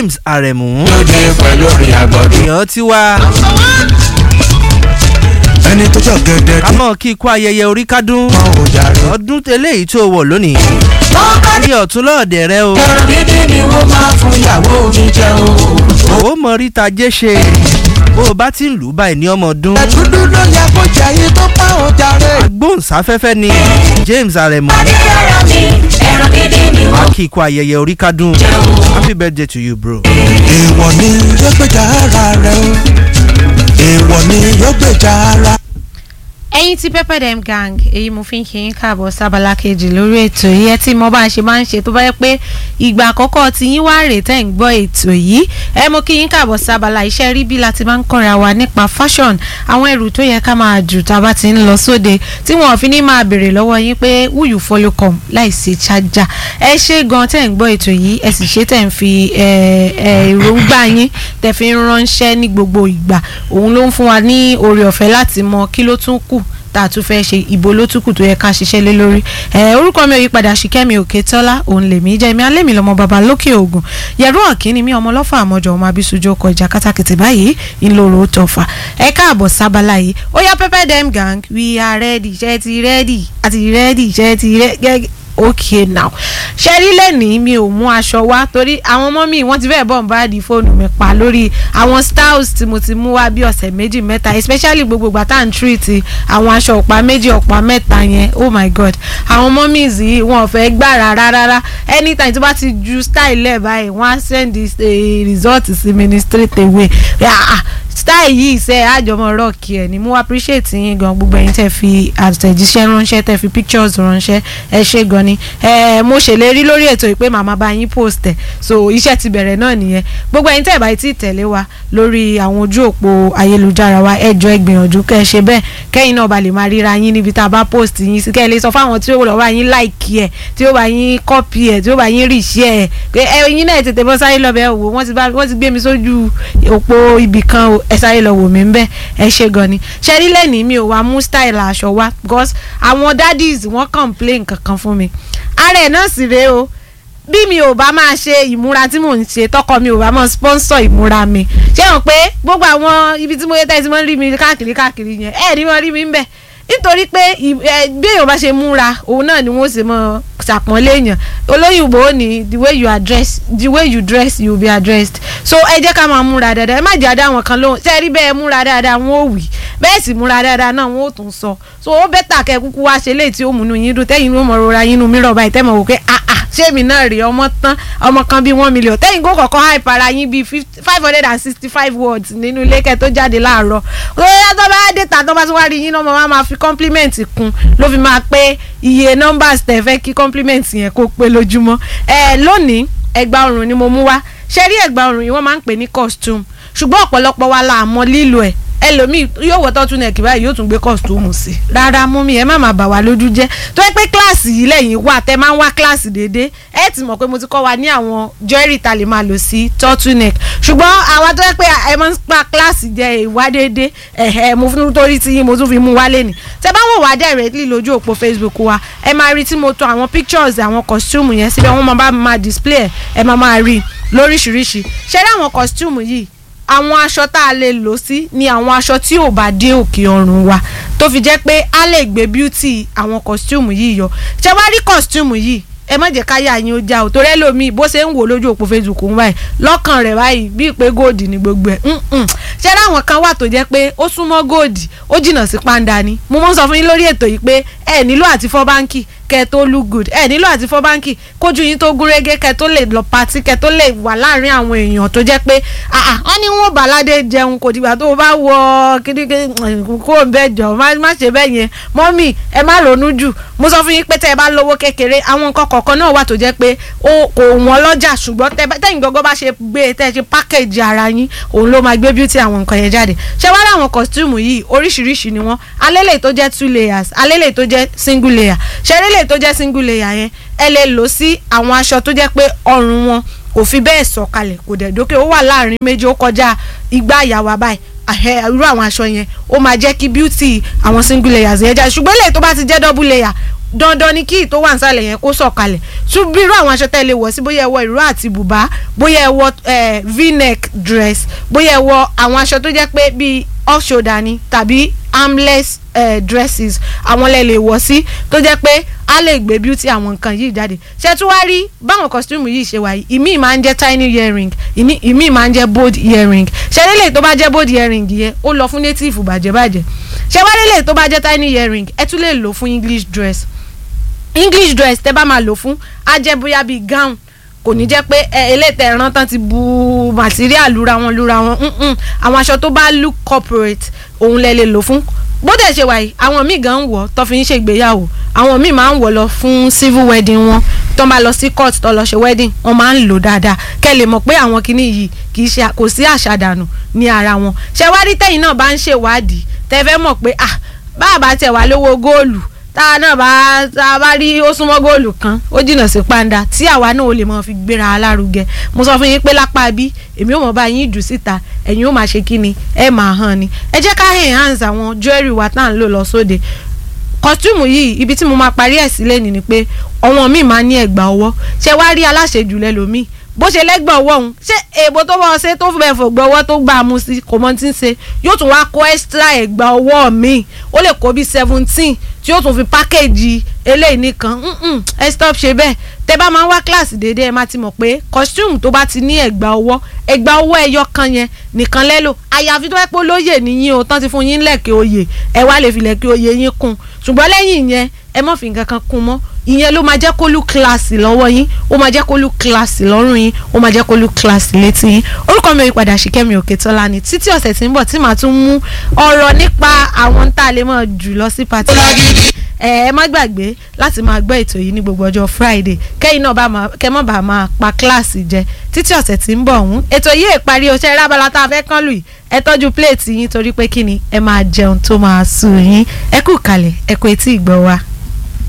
James Aremu lóde pẹ̀lú orin àgbọ̀dún. èèyàn ti wá ẹni tó jọ gẹ́gẹ́ tí kámọ́ kí ikú ayẹyẹ orí kádùn wọ́n ò jàre. ọdún eléyìí tó wọ̀ lónìí ní ọ̀tún lọ́ọ̀dẹ̀ rẹ o ẹran dídí ni wọ́n máa fún ìyàwó mi jẹ o. ó mọ ríta jẹ́ ṣe bó o bá ti ń lù ú báyìí ní ọmọ ọdún ẹ̀dúdú ló yẹ kó jẹ yín tó pa ò jàre. agbóhùnsáfẹ́fẹ́ ni James Aremu kí ikú ayẹyẹ orí kádùn happy birthday to you bro. èèwọ̀ ni yóò gbèjà ara rẹ o. èèwọ̀ ni yóò gbèjà ara. ẹ̀yin tí pepper dem gang èyí mo fi ń kí yín káàbọ̀ sábàlá kejì lórí ètò yìí ẹ tí mo bá ṣe máa ń ṣe tó bá yẹ pé ìgbà àkọ́kọ́ tí yín wá rè tẹ́ ń gbọ́ ètò yìí ẹ mo kí yín káàbọ̀ sábàlá iṣẹ́ rí bí láti máa ń kọ́ra wa nípa fashion àwọn ẹrù tó yẹ ká máa jù tá a bá ti ń lọ sóde tí wọn ò fi ní máa béèrè lọ́wọ́ yín pé who you follow come láì ṣe chájà ẹ ṣe gan tẹ́ ń gbọ́ ètò yìí ẹ sì ṣe tẹ́ ń fi èròǹgbà yín tẹ́ fi ń ránṣẹ́ ní gbogbo ìgbà òun ló ń fún wa ní oore ọ̀fẹ́ láti mọ kí ló tún kù tá a tún fẹ́ ṣe ìbò ló tún kù tó yẹ ká ṣiṣẹ́ lé lórí ẹ orúkọ mi ò yí padà ṣìkẹ́mi òkè tọ́lá òun lèmi jẹ́ mi alẹ́ mi lọ́mọ bàbá lókè ògùn yẹ̀rú ọ̀kíní mi ọmọ ọlọ́fà àmọ́jọ ọmọ abisujú ọkọ̀ ìjà kátàkìtì báyìí ńlọrọ̀ tọ̀fà ẹ káàbọ̀ sábàlá yìí ó yá pepper dem gang we are ready ṣe ti ready àti ready ṣe ti ready okay now ṣẹ́rí lẹ́nìí mi ò mú aṣọ wá torí àwọn ọmọ mi wọ́n ti fẹ́ẹ̀ bọ̀ ń bá di fóònù mi pa lórí àwọn styles tí mo ti mú wá bí ọ̀sẹ̀ méjì mẹ́ta especially gbogbo ìgbà tá à ń treat àwọn aṣọ ọ̀pá méjì ọ̀pá mẹ́ta yẹn oh my god àwọn ọmọ mi yìí wọn ò fẹ́ gbà rárá rárá anytime tó bá ti ju style lẹ̀ báyìí wọ́n á send the result sí mi ní straight away ah style yìí ṣe àjọmọ rock ẹ ni mo appreciate yín gan gbogbo ẹ̀yin tẹ́ fi àtẹ̀jíṣẹ́ ránṣẹ́ tẹ́ fi pictures ránṣẹ́ ẹ ṣé gan ni ẹ mo ṣèlérí lórí ètò ìpè màmá bá yín post ẹ so iṣẹ́ ti bẹ̀rẹ̀ náà nìyẹn gbogbo ẹ̀yin tẹ́ ẹ bá ti tẹ̀lé wa lórí àwọn ojú òpó ayélujára wa ẹ jọ̀ọ́ ẹ gbìyànjú kẹ́ ẹ ṣe bẹ́ẹ̀ kẹ́yìn náà ba lè máa ríra yín níbi tá a bá post yín sí kẹ́ ẹ lè sọ fáwọn tí ó lọ bá yín like ẹ tí ó bá yín copy ẹ tí ó bá yín reshare ẹ pé ẹ̀yin náà tètè bọ́ sáré lọ bẹ́ẹ̀ wò wọ́n ti bá wọ́n ti gbé mi sójú òpó ibì kan o ẹ sáré lọ wò mí bẹ́ẹ̀ ẹ ṣe gan ni ṣẹ́rí lẹ́nìí mi ò wá mú style aṣọ wá because àwọn daddies wọ́n complain kankan fún mi ara ẹ̀ náà sì rèé o bí mi ò bá máa ṣe ìmúra tí mò ń ṣe tọkọ mi ò bá máa sponsor ìmúra mi ṣé hàn pé gbogbo àwọn ibi tí mo yẹ tẹ́sí máa ń rí mi káàkiri káàkiri yẹn ẹ̀ ní wọ́n rí mi ń bẹ̀ nítorí pé bí èèyàn bá ṣe múra òun náà ni wọ́n ṣe mọ́ ṣàpọ́nlé èèyàn olóyìnbó ni the way you address the way you dress you be addressed so ẹ jẹ́ ká máa múra dáadáa ẹ má jẹ́ àdá wọn kan lóhùn ṣe rí bẹ́ẹ̀ múra dáadáa wọn ò wí bẹ́ẹ̀ sì múra dáadáa náà wọn ò tún sọ so ó bẹ́tà kẹ́ kúkú wá ṣe léyìí tí ó múnú yín dùn tẹ́yìn ló mọ̀ rora yín nu mìíràn báyìí tẹ́ mọ̀ wò pé ah ah ṣé mi náà rí ọmọ tán ọmọ kan bíi one million tẹ́yìn kó kọ̀ọ̀kan hype ara yín bíi five hundred and sixty five words nínú ilé kẹ́ tó jáde láàárọ̀ ó yá tó bá dé ta tó bá tún wá rí yín náà mo máa fi compliment kún ló fi máa pé iye numbers tẹ̀ fẹ́ kí compliment yẹn kó pé lójúmọ́ ẹ lónìí ẹ̀gbà ọrùn ni mo mú wá ṣe rí ẹ̀gbà ọrùn yìí wọ́n máa ń pè ní costume ṣùgbọ́n ọ̀pọ̀lọpọ̀ wa la mọ̀ lílo ẹ̀ ẹlòmíì yóò wọ tọ́tún nẹ̀kì báyìí yóò tún gbé kọ́sítọ́ọ̀mù sí rárá mú mi ẹ má máa bà wá lójú jẹ́ tó yẹ pé kíláàsì yìí lẹ́yìn wà tẹ́ máa ń wá kíláàsì déédéé ẹ ti mọ̀ pé mo ti kọ́ wa ní àwọn jewelry ta lè máa lò sí turtle neck ṣùgbọ́n àwa tó yẹ pé ẹ máa ń pa kíláàsì jẹ ìwá déédéé ẹ̀hẹ́ mo fún torí tí yín mo tún fi mú wálé ni tẹ́ bá wò wá directly lójú òpó Facebook wa ẹ máa rí tí mo tò àwọn pictures àwọn costume yẹn síbẹ̀ wọ́n máa bá máa display ẹ máa máa rí lóríṣiríṣi ṣé rí àwọn costume yìí àwọn aṣọ tá a lè lò sí ni àwọn aṣọ tí ò bá dé òkè ọrùn wa tó fi jẹ́ pé a lè gbé beauty àwọn costume yìí yọ ṣé wá rí costume yìí ẹ má jẹ́ káyà yín ó já o torí ẹlòmíì bó ṣe ń wò lójú òpó Facebook ń báyìí lọ́kàn rẹ̀ báyìí bíi pé góòdì ni gbogbo ẹ̀ ṣé láwọn kan wà tó jẹ́ pé ó súnmọ́ góòdì ó jìnnà sí pàǹdà ni mo mọ̀ ń sọ fún yín lórí ètò yìí pé ẹ nílò àti fọ́ báńkì kẹ tó look good ẹ nílò àti fọ́ báńkì kójú yín tó gúnrégé kẹ tó lè lọ patí kẹ tó lè wà láàrin àwọn èèyàn tó jẹ́ pé wọ́n ní wọn bàládé jẹun kò dìgbà tó o bá wọ kíndìnkín kó o bẹ jọ má ṣe bẹ́ẹ̀ yẹn mọ́mì ẹ má ronú jù mo sọ fún yín pé tẹ́ ẹ bá lówó kékeré àwọn nǹkan kọ̀ọ̀kan náà wà tó jẹ́ pé kò wọ́n lọ́jà ṣùgbọ́n tẹ́yìn gbọ́gbọ́ bá ṣe gbé tẹ́ ẹ ṣe pákéjì ara yín òun ló máa gbé beauty àwọn nǹkan yẹn jáde ṣé wá láwọn costume yìí oríṣiríṣi ni wọ́n alélè tó jẹ́ two layers alélè tó jẹ́ single layer ṣẹ́rẹ́lẹ̀ tó jẹ́ single layer yẹn ẹ lè lò sí àwọn aṣọ tó jẹ́ pé ọrùn wọn kò fi bẹ́ẹ̀ sọ̀kalẹ̀ kò dẹ̀ dókè ó wà láàrin méjì ó kọjá igbá àyàwó báyìí irú àwọn aṣọ yẹn ó máa jẹ́ kí beauty àwọn single layers yẹn jáde ṣùgbọ́n eléyìí tó bá ti jẹ́ double layer dandan ni kí ìtò wà nísàlẹ̀ yẹn kó sọ̀kalẹ̀ tún bí irú àwọn aṣọ tẹ́ lè wọ̀ sí bóyá ẹ wọ ìró àti bùbá bóyá ẹ wọ eh, v-neck dress bóyá ẹ wọ àwọn aṣọ tó jẹ́ pé bíi off shoulder ni tàbí armless eh, dresses àwọn lẹ lè wọ̀ sí tó jẹ́ pé a lè gbé beauty àwọn nǹkan yìí jáde ṣe tún wá rí báwọn costume yìí ṣe wà yìí ìmíì máa ń jẹ́ tiny earring ìní- ìmíì máa ń jẹ́ bold earring ṣe lélẹ̀ tó bá jẹ́ bold earring yẹn ó lọ fún native bàjẹ́bàjẹ́ ṣe wá lélẹ̀ tó bá jẹ́ tiny earring ẹ tún lè lò fún english dress english dress tẹ bá máa lò fún á jẹ́ bóyá bíi gown kò ní jẹ́ pé ẹ elétẹ̀ ẹran tán ti bu material lura wọn lura wọn mm-mm. àwọn aṣọ tó bá look corporate òun lẹ lè lò fún bó dẹ̀ ṣe wà yìí àwọn míì gan ń wọ̀ tó fi ń ṣègbéyàwó àwọn míì máa ń wọ̀ lọ fún civil wedding wọn tó máa lọ sí court tó lọ ṣe wedding wọn máa ń lò dáadáa kẹ́ lè mọ̀ pé àwọn kinní yìí kì í ṣe kò sí àṣàdànù ní ara wọn ṣé wá rí tẹ̀yìn náà bá ń ṣèwádìí tẹ́ fẹ́ mọ̀ pé ah bá a bá tẹ̀ wá lówó góòlù tá a náà bá tá a bá rí ó súnmọ́ góòlù kan ó jìnnà sí pàǹdà tí àwa náà ó lè mọ̀ fi gbéra alárugẹ mo sọ fún yín pé lápá bí èmi ò mọ̀ bá yín jù síta ẹ̀yin ó máa ṣe kí ni ẹ máa hàn ni ẹ jẹ́ ká enhance àwọn jewelry wa tá à ń lò lọ sóde kọ́túmù yìí ibi tí mo máa parí ẹ̀ sílẹ̀ ni ni pé ọ̀wọ́n mi máa ní ẹ̀gbà ọwọ́ ṣé wàá rí aláṣejù lẹ́lòmíì bó ṣe lẹ́gbọ̀n ọwọ́ òun ṣé èèbò tó bọ́ ọ ṣe tó fẹ́ fògbọ́ ọwọ́ tó gbà á mú sí kò mọ tí ń ṣe yóò tún wá kó extra ẹ̀gbà ọwọ́ mi ó lè kó bí seventeen tí yóò tún fi pákéjì eléyìí nìkan mm-mm, ẹ stop ṣe bẹ́ẹ̀ tẹ bá máa ń wá kíláàsì déédéé ẹ máa ti mọ̀ pé costume tó bá ti ní ẹ̀gbà ọwọ́ ẹ̀gbà ọwọ́ ẹyọ kan yẹn nìkan lẹ́lò àyàfi tó yẹ pé olóyè nìyín o tán ti fún yín lẹ̀kẹ́ oyè ẹ wá lè fi lẹ̀kẹ́ oyè yín kún ṣùgbọ́n lẹ́yìn ìyẹn ẹ má fi nǹkan kan kún mọ́ ìyẹn ló máa jẹ́ kó lù kíláàsì lọ́wọ́ yín ó máa jẹ́ kó lù kíláàsì lọ́rùn yín ó máa jẹ́ kó lù kíláàsì létí yín orúkọ mi ò padà Ṣìkẹ́mi Òkètọ́lá ni títí ọ̀sẹ̀ tí ń bọ̀ tí màá tún mú ọ̀rọ̀ nípa àwọn tá a lè máa jù lọ sí pàtó ẹ ẹ má gbàgbé láti máa gbọ́ ètò yìí ní gbogbo ọjọ́ Friday kẹ́yìn náà bá máa kẹ́ mọ́ bá máa pa kíláàsì jẹ títí ọ̀sẹ̀ tí ń bọ̀ ọ̀hún ètò yìí èparí oṣẹ́ rábàlá tá a fẹ́ kán lù yìí ẹ tọ́jú pléètì yín torí pé kí ni ẹ máa jẹun tó máa sùn yín ẹ kú kalẹ̀ ẹ kú etí ìgbọ́ wa.